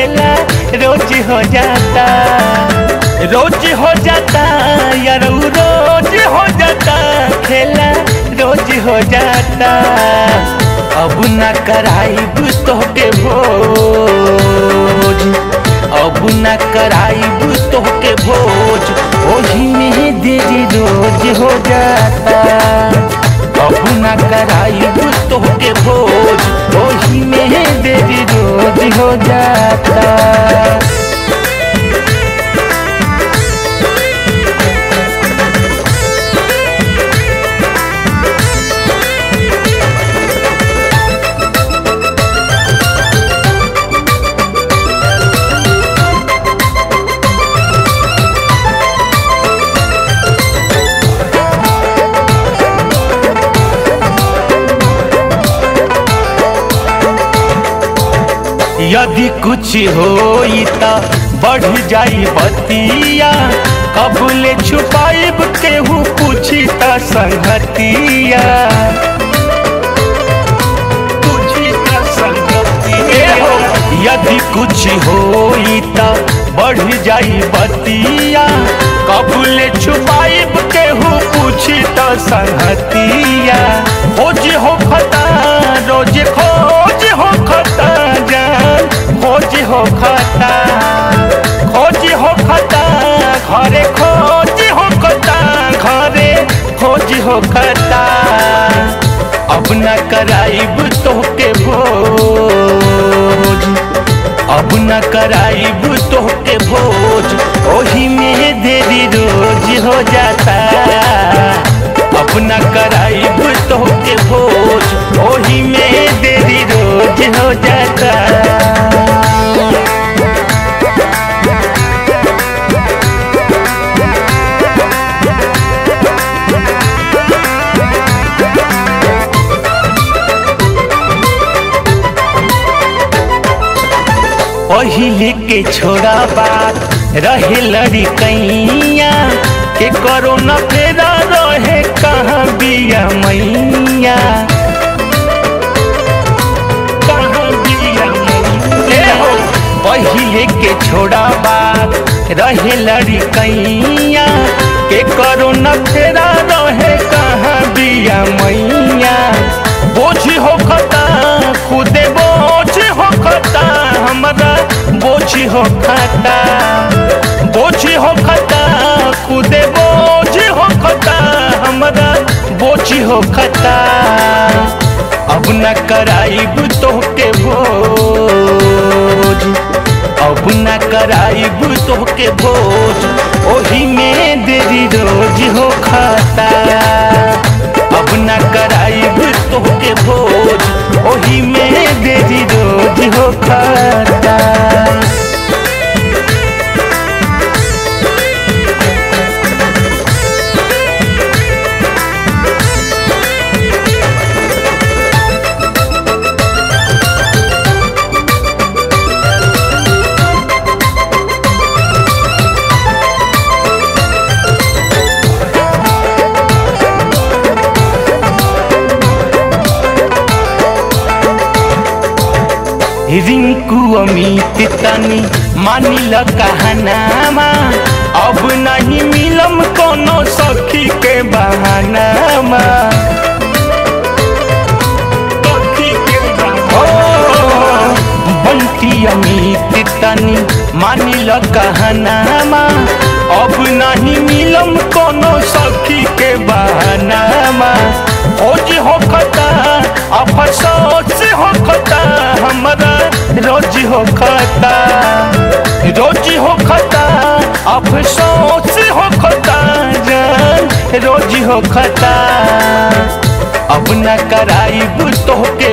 खेला रोज हो जाता रोज हो जाता यार रोज हो जाता खेला रोज हो जाता अब न कराइब तोहके भोज अब न कराइब तोहके भोज ओही में देरी रोज हो जाता अब न कराइब तोहके भोज ओही में देरी रोज हो जाता यदि कुछ होई त बढ़ जाई बतिया कबले छुपाइब केहू पूछी त संगतिया पूछी त संगतिया यदि कुछ होई त बढ़ जाई बतिया कबले छुपाइब केहू पूछी त संगतिया खोज हो खता रोज खोज हो खता जान खोज हो खता खोज हो खता घरे खोज हो खता घरे खोज हो खता अब न कराइब तोहके भोज अब न कराइब तोहके भोज ओही में देरी रोज हो जाता अब न कराइब तोहके भोज ओही में देरी रोज हो जाता पहिले के छोड़ा बात रहे लड़ी कैया के करो न फेरा रहे कहाँ बिया मैया कहाँ बिया मैया हो पहिले के छोड़ा बात रहे लड़ी कैया के करो न फेरा रहे कहाँ बिया मैया बोझ हो खता खुदे बोझ हो खता हमारा बोझ हो खता बोझ हो खता खुदे बोझ हो खता हमारा बोझ हो खता अब न कराइब तोहके भोज अब न कराइब तोहके भोज ओही में देरी रोज हो खाता अब न कराइब तोहके भोज ओही में देरी रोज हो खाता रिंकू अमित तनी मानिल कहनामा अब नहीं मिलम कोनो सखी के बहानामा सखी के बहानामा। बंटी अमित तनी मानिल कहनामा अब नहीं मिलम कोनो सखी के बहानामा खोज हो खता अफसोस हो खता हमारा रोज हो खता रोज हो खता अफसोस हो खता जान रोज हो खता अब न कराइब तोहके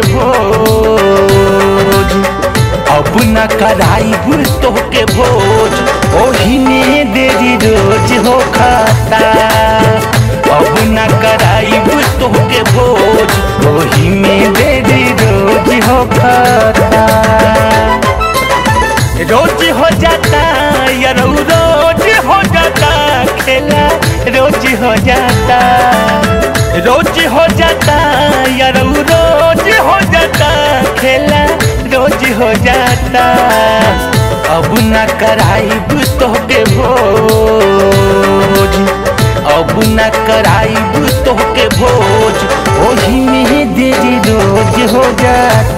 भोज अब न कराइब तोहके भोज ओही में देरी रोज हो खाता अब न कराइब तोहके भोज ओही में देरी रोज हो खाता रोज हो जाता यार रोज हो जाता खेला रोज हो जाता रोज हो जाता यार रोज हो जाता खेला रोज हो जाता अब न कराइब तोहके भोज अब न कराइब तोहके भोज ओही में देरी रोज हो जाता